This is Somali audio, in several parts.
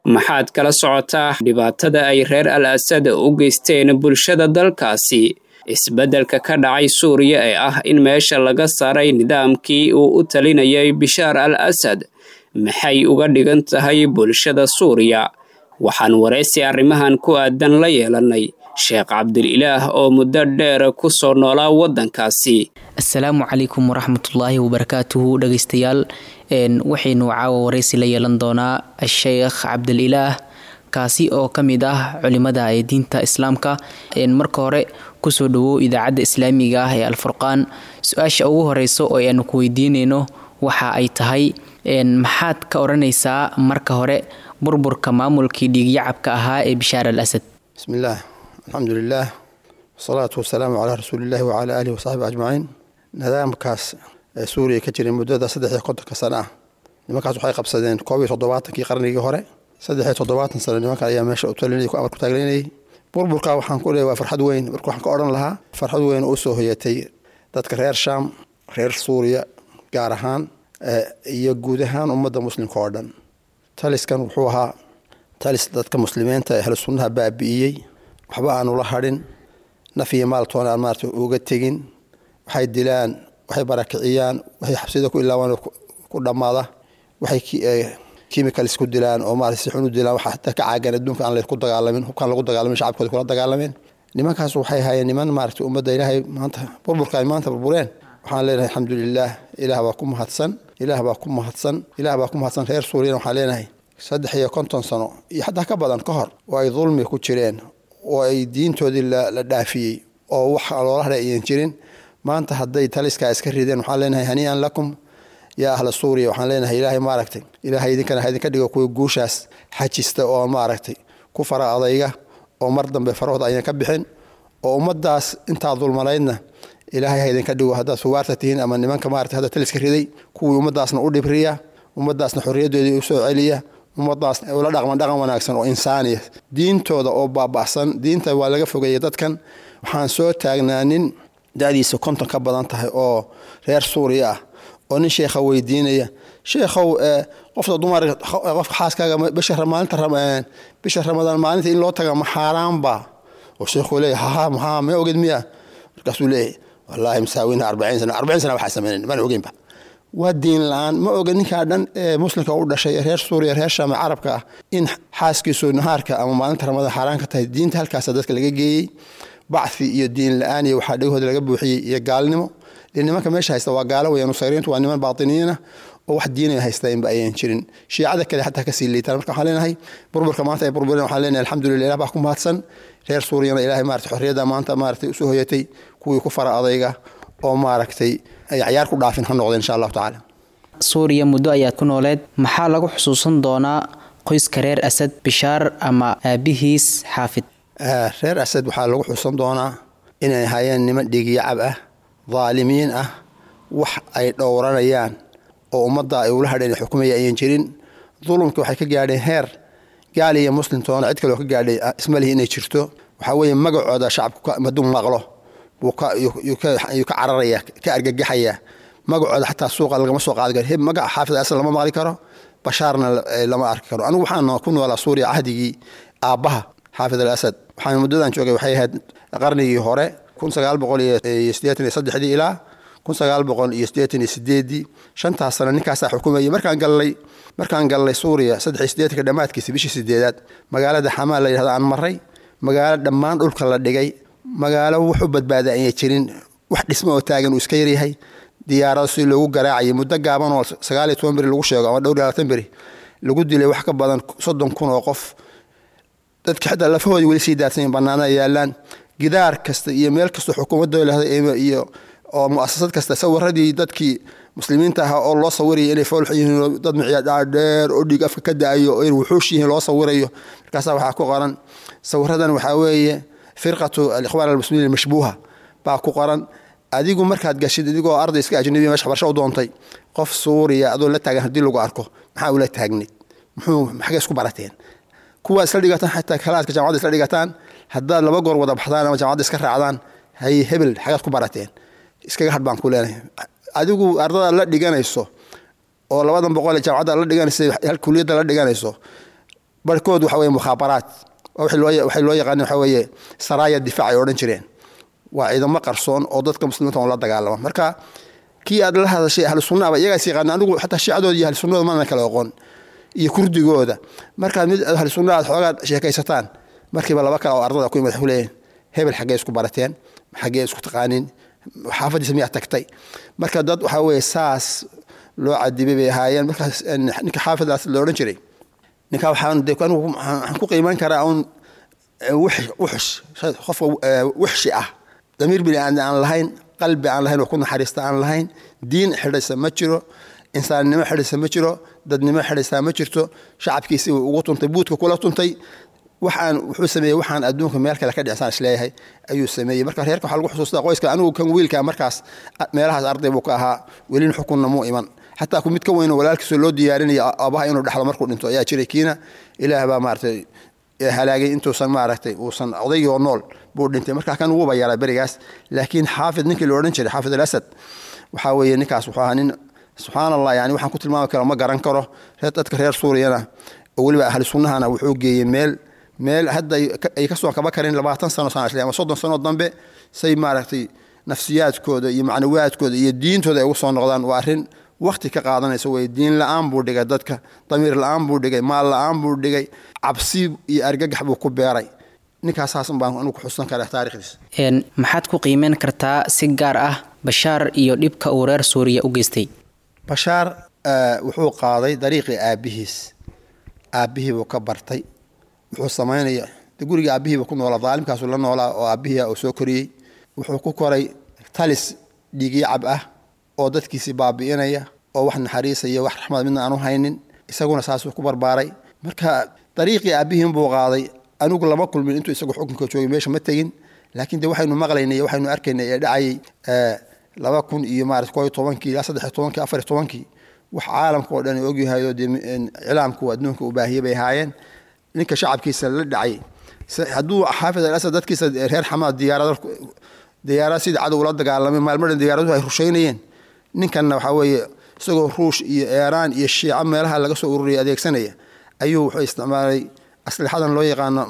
maxaad kala socotaa dhibaatada ay reer al asad u geysteen bulshada dalkaasi isbeddelka ka dhacay suuriya ee ah in meesha laga saaray nidaamkii uu u talinayay bishaar al asad maxay uga dhigan tahay bulshada suuriya waxaan waraysi arrimahan ku aadan la yeelanay sheekh cabdililaah oo muddo dheer ku soo noolaa waddankaasi assalaamu calaykum waraxmatullaahi wabarakaatuhu dhegeystayaal waxaynu caawa waraysi la yeelan doonaa sheekh cabdililaah kaasi oo ka mid ah culimada ee diinta islaamka marka hore kusoo dhawow idaacadda islaamiga ah ee alfurqaan su-aasha ugu horeyso oo aanu ku weydiineyno waxa ay tahay maxaad ka odhanaysaa marka hore burburka maamulkii dhiigyacabka ahaa ee bishaar al asad bismillaah alxamdu lilaah wasalaatu wasalaamu calaa rasuulillahi wacalaa aalihi wasaxbi ajmaciin nidaamkaas ee suuriya ka jiray muddada saddex iyo kontonka sano ah nimankaas waxay qabsadeen koob iyo toddobaatankii qarnigii hore saddex iyo toddobaatan sano nimankan ayaa meesha u talinayay ku amar ku taagleynayay burburka waxaan ku leeyahay waa farxad weyn marka waxaan ka odhan lahaa farxad weyn oo usoo hoyatay dadka reer shaam reer suuriya gaar ahaan iyo guud ahaan ummadda muslimka oo dhan taliskan wuxuu ahaa talis dadka muslimiinta ee ahlu sunnaha baabi'iyey waxba aanu la hadhin naf iyo maaltoona aan maarata uga tegin waxay dilaan waxay barakiciyaan waxay xabsida ku ilaawaan ku dhammaada waxay chemicals ku dilaan oo maarata si xun u dilaan waxa hataa ka caagan adduunka aan laysku dagaalamin hubkaan lagu dagaalamin shacabkooda kula dagaalameen nimankaas waxay hayeen niman maarata ummadda ilaahay maanta burburka ay maanta burbureen waxaan leenahay alxamdulilaah ilaah baa ku mahadsan ilaah baa ku mahadsan ilaah baa ku mahadsan reer suuriyana waxaan leenahay saddex iyo konton sano iyo xataa ka badan ka hor oo ay dulmi ku jireen oo ay diintoodii la dhaafiyey oo wax loola hadhay ayan jirin maanta hadday taliskaa iska rideen waxaan leenahay haniian lakum yaa ahla suuriya waxaan leenahay ilaahay maaragtay ilaahay idinkana idinka dhigo kuwa guushaas xajista oo maaragtay ku fara adayga oo mar dambe farahooda ayaan ka bixin oo ummaddaas intaa dulmanaydna ilaahay ha idinka dhigo haddaad suwaarta tihiin ama nimanka maarata hadda taliska riday kuwii ummaddaasna u dhibriya ummaddaasna xorriyaddoodii u soo celiya ummadaas ula dhaqman dhaqan wanaagsan oo insaaniya diintooda oo baaba'san diinta waa laga fogeeyay dadkan waxaan soo taagnaa nin da'diisa konton ka badan tahay oo reer suuriya ah oo nin sheekha weydiinaya sheekhow qofta dumar qofka xaaskaaga bisha maalinta bisha ramadaan maalinta in loo taga ma xaaraanba oo sheekhuu leeyahay haha maxaa ma oged miya markaasuu leeyahay wallaahi masaawina arbaciin sana arbaciin sana waxaa samaynayn mana ogeynba waa diin la-aan ma oga ninkaa dhan ee muslimka u dhashay reer suuriya reer shaame carabka ah in xaaskiisu nahaarka ama maalinta ramadaan xaaraan ka tahay diinta halkaasa dadka laga geeyey bacfi iyo diin la-aan iyo waxaa dhegahooda laga buuxiyey iyo gaalnimo dee nimanka meesha haysta waa gaalo weya nusayriintu waa niman baatiniyiina oo wax diinaya haystainba ayan jirin shiicada kale xataa kasii liitaan marka waxaan leenahay burburka maanta ay burbureen waxaan leenahay alxamdulillah ilah baa ku mahadsan reer suuriyana ilaahay maarata xorriyadda maanta maaragtay usoo hoyatay kuwii ku fara adayga oo maaragtay ay cayaar ku dhaafin ha noqdeen insha allahu tacaala suuriya muddo ayaad ku nooleed maxaa lagu xusuusan doonaa qoyska reer asad bishaar ama aabihiis xaafid reer asad waxaa lagu xusan doonaa inay hayeen niman dhigiyacab ah daalimiin ah wax ay dhowranayaan oo ummadda ay ula hadheen xukumaya ayan jirin dulumka waxay ka gaadheen heer gaal iyo muslimtoona cid kaleo ka gaadhay ismalihi inay jirto waxaa weeye magacooda shacabku maduu maqlo yuu ka cararaya ka argagaxaya magacooda xataa suuqa lagama soo qaadi karo magaca xaafid asad lama maqli karo bashaarna lama arki karo anigu waxaan ku noolaa suuriya cahdigii aabbaha xaafid al asad waxaan muddadan joogay waxay ahayd qarnigii hore kun sagaal boqol iyo siddeetan iyo saddexdii ilaa kun sagaal boqol iyo siddeetan iyo sideedii shantaas sano ninkaasaa xukumayay markaan gallay markaan gallay suuriya saddex iyo siddeetanka dhammaadkiisa bishii sideedaad magaalada xamaa la yidhahda aan maray magaalo dhammaan dhulka la dhigay magaalo wuxu badbaaday ayay jirin wax dhismo oo taagan uu iska yaryahay diyaarado si loogu garaacayay muddo gaaban oo sagaal iyo toban beri lagu sheego ama dhowr iyo labaatan beri lagu dilay wax ka badan soddon kun oo qof dadka xitaa lafahoodii weli sii daadsanyiin bannaanada yaallaan gidaar kasta iyo meel kastoo xukuumadda lahda iyo oo mu'asasad kasta sawiradii dadkii muslimiinta ahaa oo loo sawiraya inay foolx yihiin dad miciya dhaadheer oo dhiig afka ka da-ayo oo in wuxuush yihiin loo sawirayo markaasaa waxaa ku qoran sawiradan waxaa weeye firqatu alikhwaan almuslimiin almashbuuha baa ku qoran adigu markaad gashid adigoo arday iska ajnabiya meesha waxbarasho u doontay qof suuriya adoo la taagan haddii lagu arko maxaa ula taagnid muxuu maxagay isku barateen kuwa isla dhigataan xataa kalaadka jamacadda isla dhigataan haddaad laba goor wada baxdaan ama jamacadda iska raacdaan hay hebel xagaad ku barateen iskaga hadh baan ku leenahay adigu ardadaad la dhiganayso oo labadan boqol ee jamacadda la dhiganaysa hal kuliyadda la dhiganayso barhkood waxa weye mukhaabaraat waxay loo yaqaaneen waxa weeye saraaya difaac ay odhan jireen waa ciidamo qarsoon oo dadka muslimiinta on la dagaalama marka kii aad la hadashay ahlu sunnaaba iyagaas yaqaana anigu xataa shiicadooda iyo ahlu sunnada mana kala oqon iyo kurdigooda markaad mid ahlu sunna aad xoogaa sheekaysataan markiiba laba kale oo ardada ku imad leeyihin hebel xaggee isku barateen xaggee isku taqaanin xaafadiisa miyaa tagtay marka dad waxaa weeye saas loo cadibay bay ahaayeen markaas ninka xaafidaas la odhan jiray ninka waxaan de anigu waxaan ku qiiman karaa un wuxush qofka wuxshi ah damiir bini aadam aan lahayn qalbi aan lahayn oo ku naxariista aan lahayn diin xidhaysa ma jiro insaannimo xidhaysa ma jiro dadnimo xidhaysaa ma jirto shacabkiisii uu ugu tuntay buudka kula tuntay waxaan wuxuu sameeyey waxaan adduunka meel kale ka dhicsaan isleeyahay ayuu sameeyey marka reerka waxaa lagu xusuustaa qoyska anigu kan wiilka markaas meelahaas arday buu ka ahaa welin xukunna muu iman xataa ku mid ka weyno walaalkiisoo loo diyaarinaya aabaha inuu dhexlo markuu dhinto ayaa jiray kiina ilaah baa maaratay halaagay intuusan maaragtay uusan odaygoo nool buu dhintay markaa kan wuuba yaraa berigaas laakiin xaafid ninkii la odhan jiray xaafid alasad waxaa weeye ninkaas wuxuu ahaa nin subxaan allah yani waxaan ku tilmaami karo ma garan karo dadka reer suuriyana oo weliba ahli sunnahana wuxuu geeyey meel meel hadda ay ka soo kaba karin labaatan sano sana ama soddon sano dambe say maaragtay nafsiyaadkooda iyo macnawiyaadkooda iyo diintooda ay ugu soo noqdaan waa arrin wakti ka qaadanaysa wey diin la-aan buu dhigay dadka damiir la-aan buu dhigay maal la-aan buu dhigay cabsi iyo argagax buu ku beeray ninkaasaas baan anigu ku xusan karaa taarikhdiisa maxaad ku qiimeyn kartaa si gaar ah bashaar iyo dhibka uu reer suuriya u geystay bashaar wuxuu qaaday dariiqii aabbihiis aabbihii buu ka bartay wuxuu samaynaya de guriga aabbihiiba ku noolaa daalimkaasuu la noolaa oo aabbihii uu soo koriyey wuxuu ku koray talis dhiigyacab ah oo dadkiisii baabi'inaya oo wax naxariisaya wax raxmad midna aanu haynin isaguna saasuu ku barbaaray marka dariiqii aabbihiin buu qaaday anigu lama kulmin intuu isagu xukunka joogay meesha ma tegin laakiin de waxaynu maqlaynay waxaynu arkaynay ee dhacayay laba kun iyo maarata koo iyo tobankii ilaa saddex iyo tobankii afar iyo tobankii wax caalamka oo dhan ogyahay oo dee cilaamku adduunka u baahiyey bay ahaayeen ninka shacabkiisa la dhacay hadduu xaafid al asad dadkiisa reer xamaad diyaarada diyaarad sidii cadow la dagaalamay maalmadhan diyaaraduhu ay rushaynayeen ninkanna waxaa weeye isagoo ruush iyo eeraan iyo shiico meelaha laga soo ururiyay adeegsanaya ayuu wuxuu isticmaalay aslixadan loo yaqaano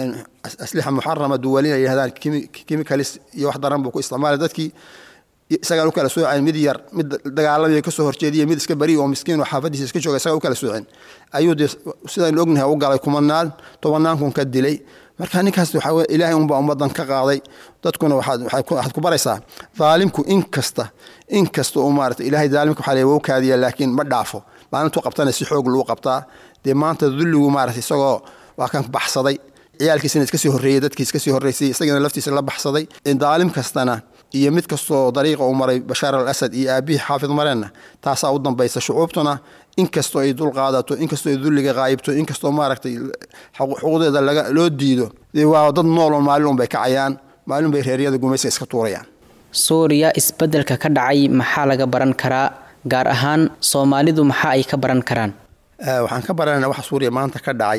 aslixa muxarama duwalin ay yihahdaan chemicalis iyo wax daran buu ku isticmaalay dadkii isagaan u kala sooceen mid yar mid dagaalamaya kasoo horjeediya mid iska bari oo miskiin oo xaafadiisa iska jooga isagaa u kala sooceen ayuu dee sidaynu ognahay u galay kumanaan tobannaan kun ka dilay marka ninkaas waxaa weye ilaahay unbaa ummadan ka qaaday dadkuna waxaad ku baraysaa daalimku in kasta in kasta uu maarata ilaahay daalimka waxaa leeya wou kaadiya laakiin ma dhaafo maalintuu qabtana si xoog lagu qabtaa dee maanta dulligu maarata isagoo waa kan baxsaday ciyaalkiisana iska sii horreeyey dadkii iska sii horreysay isagana laftiisa la baxsaday daalim kastana iyo mid kastoo dariiqa uu maray bashaar al asad iyo aabihii xaafid mareenna taasaa u dambaysa shucuubtuna inkastoo ay dul qaadato inkastoo ay dulliga qaayibto inkastoo maaragtay xuquuqdeeda loo diido waa dad nooloo maalin unbay kacayaan maalin bay reeryada gumayska iska tuurayaan suuriya isbeddelka ka dhacay maxaa laga baran karaa gaar ahaan soomaalidu maxaa ay ka baran karaan waxaan ka baranayna waxa suuriya maanta ka dhacay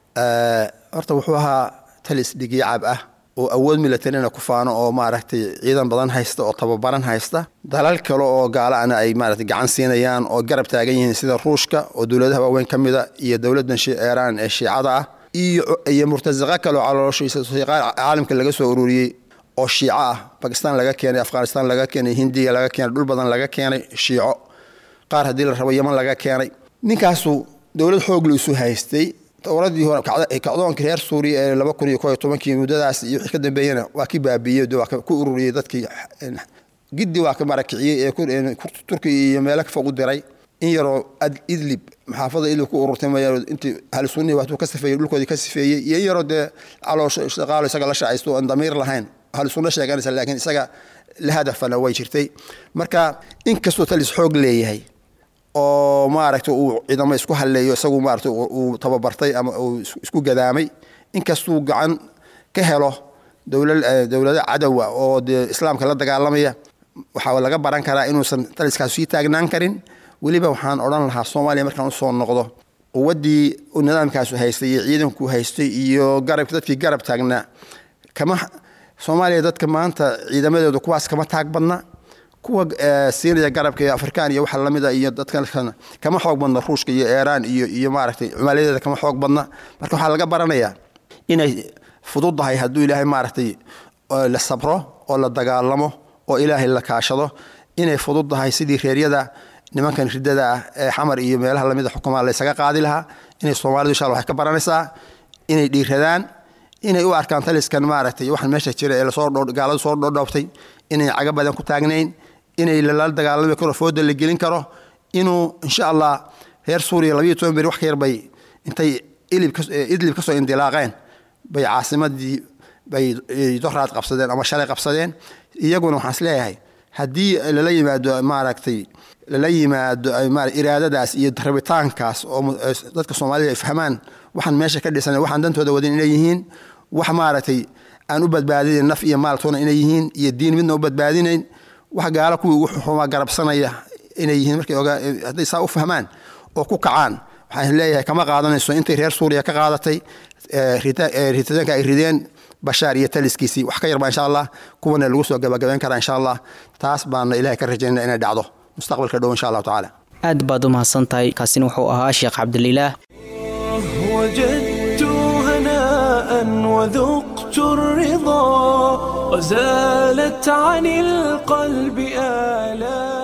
horta wuxuu ahaa talis dhigiicab ah oo awood milatarina ku faano oo maaragtay ciidan badan haysta oo tababaran haysta dalal kale oo gaalaana ay maaragtay gacan siinayaan oo garab taagan yihiin sida ruushka oo dowladaha waaweyn ka mida iyo dowladdan iiraan ee shiicada ah iyo murtasaqa kale oo calooshiisa caalamka laga soo ururiyey oo shiico ah bakistan laga keenay afghanistan laga keenay hindiya laga keenay dhul badan laga keenay shiico qaar haddii la rabo yeman laga keenay ninkaasu dowlad xoog lu isu haystay dowladii hore kacdoonka reer suuriya ee laba kun iyo koo iyo tobankii muddadaas iyo wixii ka dambeeyena waa ki baabiiyey waa ku ururiyey dadkii giddi waa ka marakiciyey ee turkiya iyo meelo ka fog u diray in yaroo idlib maxaafada idlib ku ururtay maya intii ahlu sunnihi waatuu ka sifeeyey dhulkoodii ka sifeeyey iyo in yaroo dee caloosho shaqaalo isaga la shacaysto aan damiir lahayn ahlu sunno sheeganaysa laakiin isaga la hadafana way jirtay marka inkastoo talis xoog leeyahay oo maaragtay uu ciidamo isku halleeyo isagu maaragtay uu tababartay ama uu isku gadaamay inkastuu gacan ka helo dowlado cadowa oo dee islaamka la dagaalamaya waxaa laga baran karaa inuusan taliskaas sii taagnaan karin weliba waxaan odhan lahaa soomaaliya markaan usoo noqdo quwaddii nidaamkaasu haystay iyo ciidanku haystay iyo garab dadkii garab taagnaa kama soomaaliya dadka maanta ciidamadeedu kuwaas kama taag badna kuwa siinaya garabka iyo afrikaan iyo waxa lamida iyo dadkan kama xoog badna ruushka iyo iiraan iyo iyo maaragtay cumaaladeeda kama xoog badna marka waxaa laga baranayaa inay fududahay hadduu ilaahay maaragtay la sabro oo la dagaalamo oo ilaahay la kaashado inay fududahay sidii reeryada nimankan ridada ah ee xamar iyo meelaha lamida xukumaa laysaga qaadi lahaa inay soomaalidu insha alla waxay ka baranaysaa inay dhiiradaan inay u arkaan taliskan maaragtay waxaan meesha jira ee lasoo gaaladu soo dhodhoobtay inay caga badan ku taagnayn inay lala dagaalami karo fooda la gelin karo inuu insha allah reer suuriya labayo toban beri wax ka yar bay intay idlib kasoo indilaaqeen bay caasimadii bay doraad qabsadeen ama shalay qabsadeen iyaguna waxaan isleeyahay haddii lala yimaado maaragtay lala yimaado iraadadaas iyo rabitaankaas oo dadka soomaalida ay fahmaan waxaan meesha ka dhisan waxaan dantooda wadin inay yihiin wax maaragtay aan u badbaadinayn naf iyo maaltoona inay yihiin iyo diin midna u badbaadinayn wax gaalo kuwii ugu xumaa garabsanaya inay yihiin markay hadday saa u fahmaan oo ku kacaan waxaan leeyahay kama qaadanayso intay reer suuriya ka qaadatay ritaanka ay rideen bashaar iyo taliskiisii wax ka yarbaa insha allah kuwana lagu soo gabagabayn karaa insha allah taas baana ilahay ka rajaynaya inay dhacdo mustaqbalka dhow insha allahu tacaala aad baad u mahadsan tahay kaasina wuxuu ahaa sheekh cabdililaah وجدت هناء وذقت الرضا وزالت عن القلب آلام